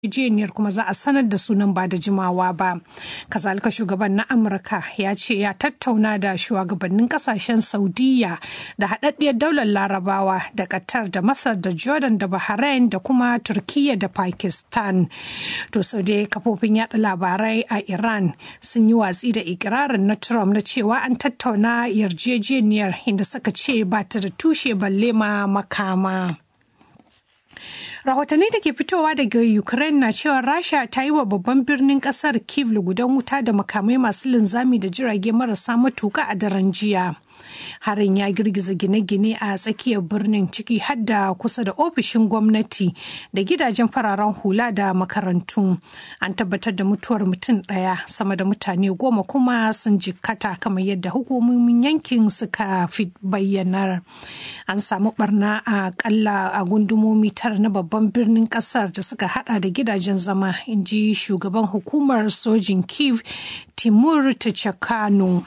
yarjejeniyar kuma za a sanar da sunan ba da jimawa ba kazalika shugaban na amurka ya ce ya tattauna da shugabannin kasashen saudiya da haɗaɗɗiyar daular larabawa da qatar da masar da jordan da bahrain da kuma turkiya da pakistan to sau dai kafofin yada labarai a iran sun yi watsi da ikirarin na trump na cewa an tattauna yarjejeniyar inda suka ce ba ta da tushe balle ma makama. rahotanni da ke fitowa daga ukraine na cewa rasha ta yi wa babban birnin kasar kiev lugudan wuta da makamai masu linzami da jirage marasa matuka a daren jiya harin ya girgiza gine-gine a tsakiyar birnin ciki hadda kusa da ofishin gwamnati da gidajen fararen hula da makarantu an tabbatar da mutuwar mutum ɗaya sama da mutane goma kuma sun jikkata kamar yadda hukumomin yankin suka fi bayyanar an samu barna a kalla a gundumomi tara na babban birnin kasar da suka hada da gidajen zama in ji shugaban hukumar sojin kiev timur tachakano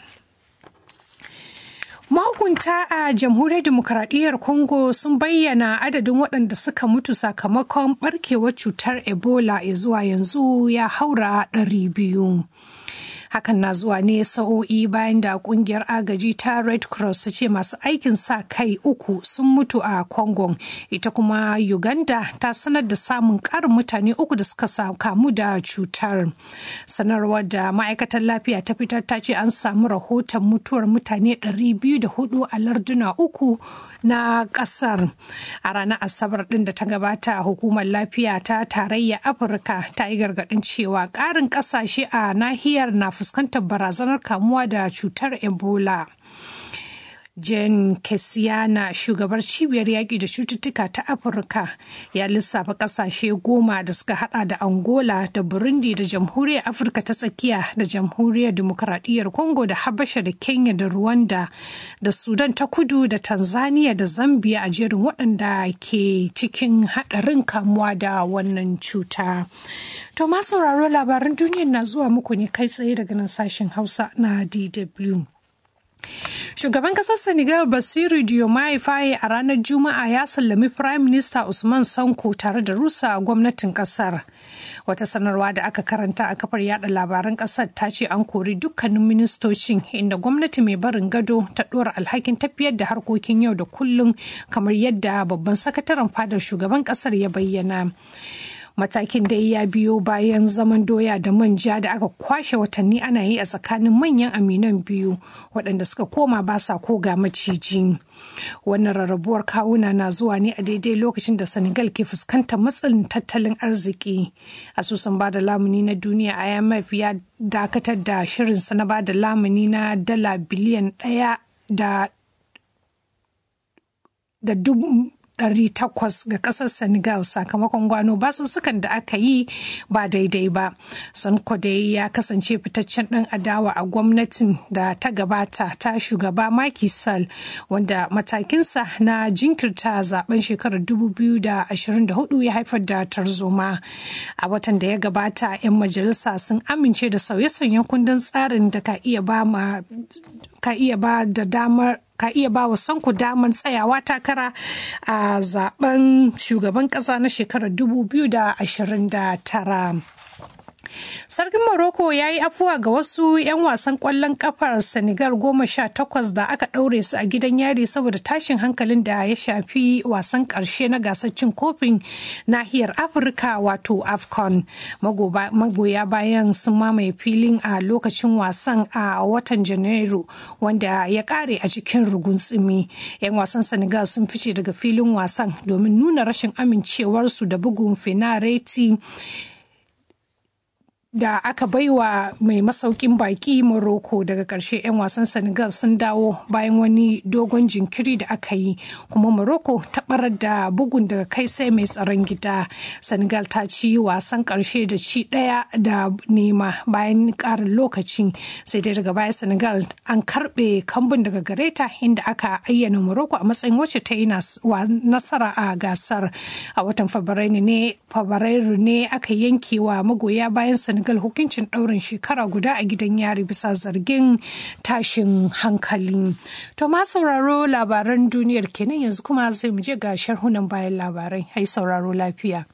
Mahukunta a jamhuriyar demokuraɗiyyar Congo sun bayyana adadin waɗanda suka mutu sakamakon ɓarkewar cutar Ebola ya zuwa yanzu ya haura ɗari biyu. hakan na zuwa ne sa'o'i bayan da kungiyar agaji ta red cross ta ce masu aikin sa kai uku sun mutu a congo ita kuma uganda ta sanar da samun karin mutane uku da suka kamu da cutar sanarwar da ma'aikatar lafiya ta fitar ta ce an samu rahoton mutuwar mutane 204 a larduna uku na kasar a ranar asabar din da ta gabata hukumar lafiya ta tarayya afirka ta yi gargadin cewa karin kasashe a nahiyar na fuskantar barazanar kamuwa da cutar ebola Jen Kesiana shugabar cibiyar yaƙi da cututtuka ta Afirka ya lissafa ƙasashe goma da suka hada da Angola da Burundi da Jamhuriyar Afirka ta tsakiya da Jamhuriyar Dimokuraɗiyyar Congo da Habasha da Kenya da Rwanda da Sudan ta kudu da Tanzania da Zambia a jerin waɗanda ke cikin haɗarin kamuwa da wannan cuta. To ma sauraro labaran duniyar na zuwa muku ne kai tsaye daga nan sashen Hausa na DW. Shugaban kasar Senegal Basiru Diomaye Faye a ranar Juma'a ya sallami Prime Minister Usman Sanko tare da rusa gwamnatin kasar. Wata sanarwa da aka karanta a kafar yada labaran kasar ta ce an kori dukkanin ministocin inda gwamnati mai barin gado ta ɗora alhakin tafiyar da harkokin yau da kullum kamar yadda babban sakataren fadar shugaban kasar ya bayyana. matakin da ya biyo bayan zaman doya da manja da aka kwashe watanni ana yi a tsakanin manyan aminan biyu waɗanda suka koma ba sa koga maciji wannan rarrabuwar kawuna na zuwa ne a daidai lokacin da senegal ke fuskantar matsalin tattalin arziki asusun bada lamuni na duniya imf ya dakatar da shirinsa na bada lamuni na dala biliyan ɗaya da da dubu 800 ga kasar Senegal sakamakon gwano basussukan da aka yi ba daidai ba. Sanko dai ya kasance fitaccen ɗan adawa a gwamnatin da ta gabata ta shugaba Macky Sall wanda matakinsa na jinkirta zaben shekarar 2024 ya haifar da tarzoma. A watan da ya gabata 'yan majalisa sun amince da sauye-sauyen kundin tsarin da ka iya ba ka iya ba da damar ka iya ba wa sanku damar tsayawa takara a zaben shugaban kasa na shekarar 2029. Sarkin Morocco ya yi afuwa ga wasu 'yan wasan ƙwallon kafar Senegal goma sha takwas da aka ɗaure su a gidan yari saboda tashin hankalin da ya shafi wasan ƙarshe na gasar cin kofin nahiyar Afirka wato AFCON. Magoya bayan sun mamaye filin a lokacin wasan a watan Janairu wanda ya ƙare a cikin rugun tsimi. 'Yan wasan Senegal sun fice daga filin wasan domin nuna rashin amincewarsu da bugun fenareti. da aka baiwa mai masaukin baki Morocco daga ƙarshe 'yan wasan Senegal sun dawo bayan wani dogon jinkiri da aka yi kuma Morocco ta barar da bugun daga kai sai mai tsaron gida. Senegal ta ci wasan ƙarshe da ci ɗaya da nema bayan ƙarin lokaci sai dai daga baya Senegal an karɓe kambun daga gareta inda aka ayyana Morocco a matsayin wacce ta yi nasara a gasar a watan Fabrairu ne Fabrairu ne aka yanke wa magoya bayan Senegal Senegal hukuncin ɗaurin shekara guda a gidan yari bisa zargin tashin hankali. To ma sauraro labaran duniyar kenan yanzu kuma sai mu je ga sharhunan bayan labarai. Hai sauraro lafiya.